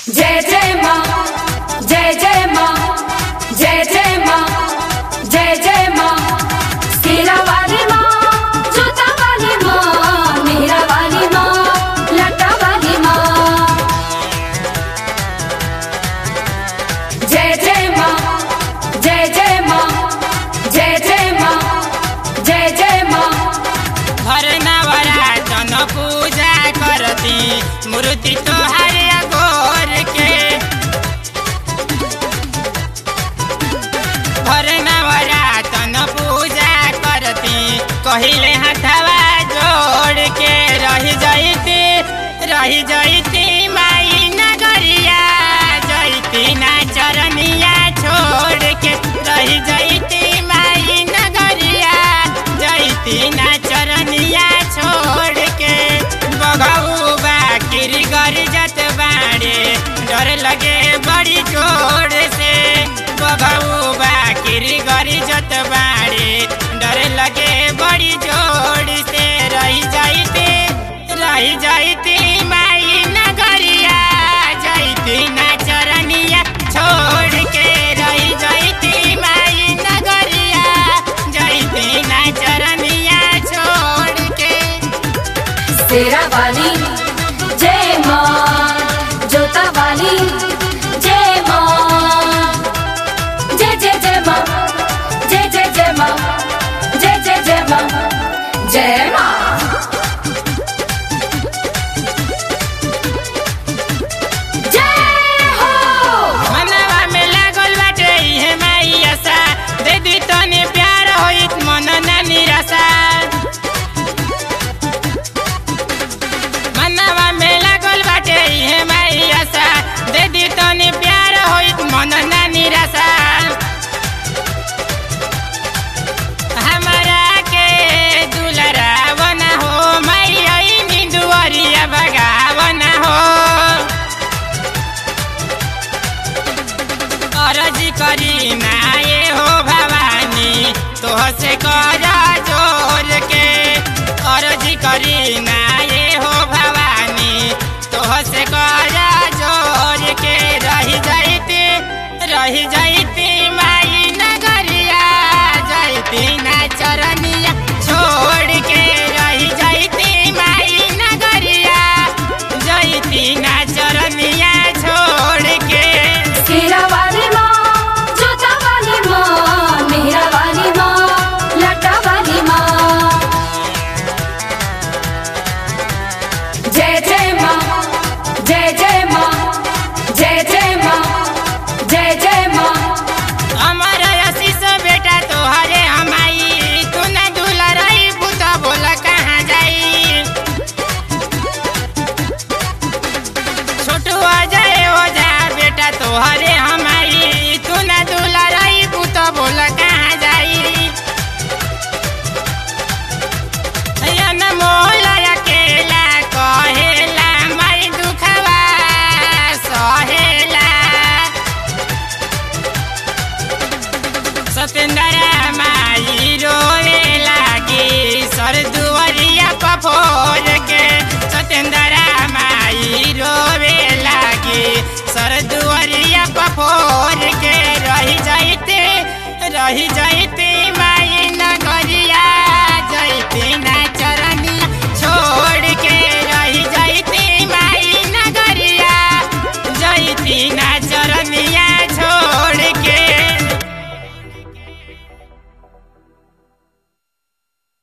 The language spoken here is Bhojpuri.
जय जय माँ जय जय माँ जय जय माँ जय जय माँ तेरा वाली माँ जोता वाली माँ मेरा वाली माँ लटा वाली माँ जय जय माँ जय जय माँ जय जय माँ जय जय माँ हर नवरातन पूजा करती मूर्ति तोहार अगोर के हर नवरातन पूजा करती कहिले हथवा जोड़ के रही जैती रही जैती माई नगरिया जैती ना चरनिया छोड़ के रही जैती माई नगरिया जैती ना चरनिया छोड़ के बघऊ बाकिरी गर जत बाड़े डर लगे बड़ी जोर से बघऊ बाकिरी गर जत बाड़े डर लगे बड़ी जोर से रही जाइते रही जाइती माई नगरिया जाइती ना चरनिया छोड़ के रही जाइती माई नगरिया जाइती ना चरनिया छोड़ के तेरा वाली जय माँ जोता वाली जय माँ जय जय जय माँ जय जय जय माँ जय जय जय माँ जय माँ जय हो मनवा में लागल बाटे इहे माई आशा दे दी तने प्यार होइत मन ना निराशा मनवा में लागल बाटे इहे माई आशा दे दी तने प्यार होइत मन ना निराशा हमारा के दुलरावन हो माई आई निंदुअरिया बगावन हो अरज करी ना ये हो भवानी तोह से कर जोर के अरज करी ना ये हो भवानी तोह से कर जोर के रही जाइती रही जाइती माई नगरिया जाइती ना चरनिया छोड़ के रही जाइती माई नगरिया जाइती ना चरनिया छोड़ के तेरा वाली माँ जोता वाली माँ मेरा वाली माँ लटा वाली माँ जय जय माँ जय जय माँ जय जय माँ जय जय माँ अमर आशीष बेटा तोहरे हमाई तू न दूल्हा रही पुता बोला कहाँ जाई छोटू अजय हो जा बेटा तोहरे हमाई तू न दूल्हा रही पुता बोला कहाँ जाई अनमोल अकेला कहेला माई दुखवा सहेला सतेंद्र माई रोए लागी सर दुआरिया पफोर के सतेंद्र माई रोवे लागी सर दुआरिया पफोर के रही जाइते रही जाइते माई नगरिया जाइते ना चरनिया छोड़ के रही जाइते माई नगरिया जाइती ना